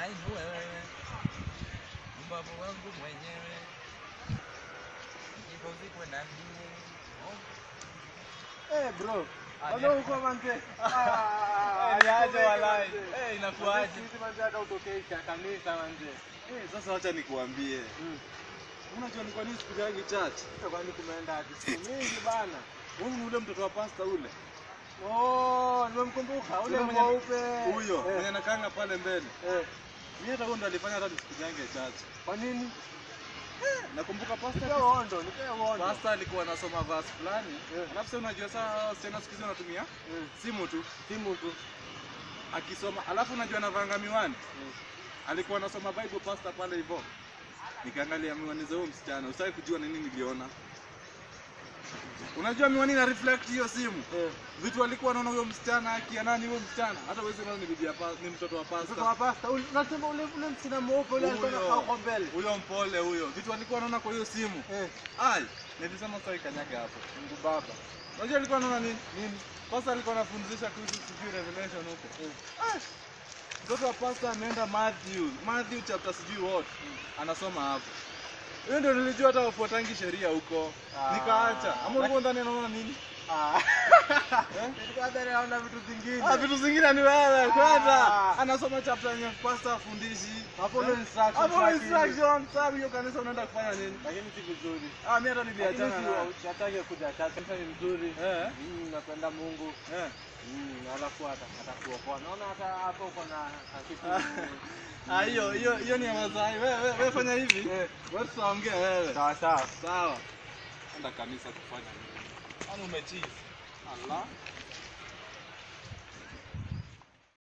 Ainue wewe mbavu wangu mwenyewe, ikizikwe na mie. Eh, bro. Ah, Bado ni- uko manze. Eh, niaje walai. Eh, inakuaje? Sisi manze hata utokei ka- kanisa manze. Eh, sasa wacha nikuambie. Mm. Unajua ni kwa nini siku yangu church? Sasa kwani kumeenda hadi siku mingi bana. Wewe ni ule mtoto wa pasta ule. Oh, nimemkumbuka ule Ule mwenye- mweupe. Huyo Eh, mwenye anakaanga pale mbele. eh. Mimi hata huyo ndo alifanya hata siku yangu ya church. Kwa nini? Nakumbuka Nipe pasta wondo, nipe wondo. Pasta alikuwa anasoma verse fulani. Eh. Alafu sasa unajua saa wasichana siku hizi wanatumia Mm. simu tu Simu tu. akisoma. Alafu unajua anavanga miwani. Mm. Alikuwa anasoma Bible pasta pale hivyo. Nikaangalia miwani za huyo msichana. Usitaki kujua nini niliona. Unajua miwani na reflect hiyo simu. Eh. Vitu alikuwa anaona huyo msichana akia nani huyo msichana. Hata wewe ni bibi ya pa- ni mtoto wa Mtoto pasta. wa pasta, ule- unasema ule ule msina mweupe ule alikuwa Huyo. anakaa huko mbele. Huyo mpole huyo. Vitu alikuwa anaona kwa hiyo simu. Eh, Ai, nilisema sasa ikanyage hapo. Mungu Baba. Unajua alikuwa anaona nini? Nini? Pasta alikuwa anafundisha kuhusu sijui revelation huko. Ah, Mtoto wa pasta ameenda Matthew, Matthew chapter sijui what. Anasoma hapo. Hiyo ndio nilijua hata wafuatangi sheria huko. Ah. Nikaacha. Ama ulikuwa ndani anaona nini? Ah. Eh? Nilikuwa dhani naona vitu vingine. Ah, vitu zingine ni wewe kwenda. Ah. Anasoma chapter yenye pasta afundishi. Hapo ndo instruction Hapo za instruction. Sasa hiyo kanisa unaenda kufanya nini? Lakini si vizuri. Ah, mimi hata Lakini niliachana si na. usitake kuja church. Kanisa ni mzuri. Eh. Mm, napenda Mungu. Eh. Mm, alafu ata- atakuokoa. Naona hata hapo uko na na kitu. Ah, hiyo hiyo hiyo ni ya Masai. Wewe wewe wewe fanya hivi. Eh. Wewe tutaongea wewe. Sawa sawa. Sawa. Enda kanisa kufanya nini? Kwani umechizi? Allah.